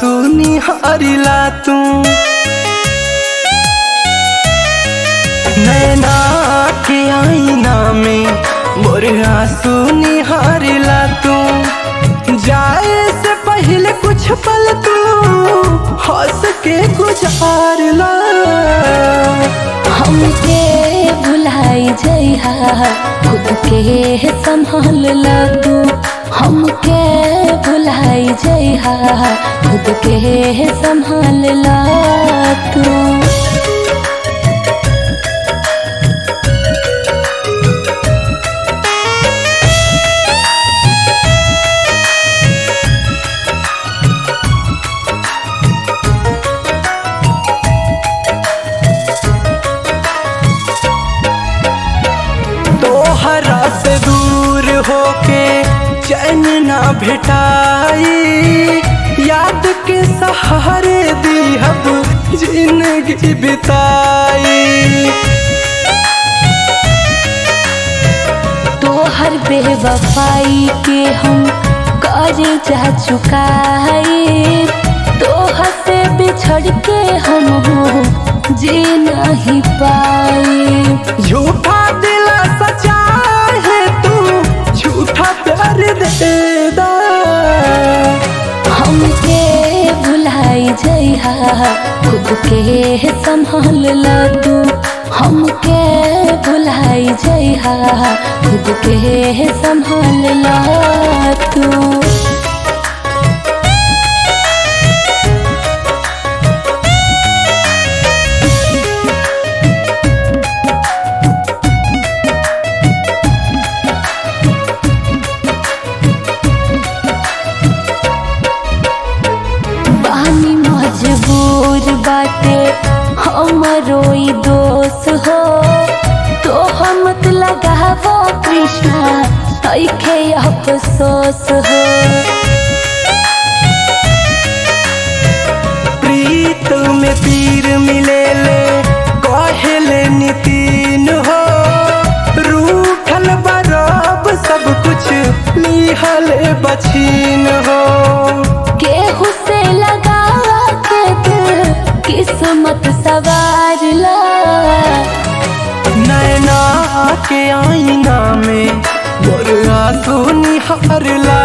आंसू निहारिला तू नैना के आईना में मोर आंसू निहारिला तू जाए से पहले कुछ पल तू हंस के गुजारला हमके भुलाई जइहा खुद के संभाल ला तू हमके भुलाई जइहा खुद के संभाल ला तू तोहरा से दूर होके चैन ना भेटाई याद के सहारे दिहब जिंदगी बिताई तोहर बेवफाई के हम कर जा चुकाए तोहर से बिछड़ के हम जी नहीं पाए झूठा दिल सचा है तू झूठा प्यार दे दा हमके भुलाई जइहा खुद के संभाल ला तू हमके भुलाई जइहा खुद के संभाल ला तू बानी मजबूर बाटे हमरो ई दोष हो तो हम लगावो कृष्णा ऐखे अफसोस हो प्रीत में पीर मिले ले कहले नितीन हो रूठल बरब सब कुछ लिहल बछीन हो केहू से लगा के दिल किस्मत सवार ला नैना के आईना में मोर आंसू निहारला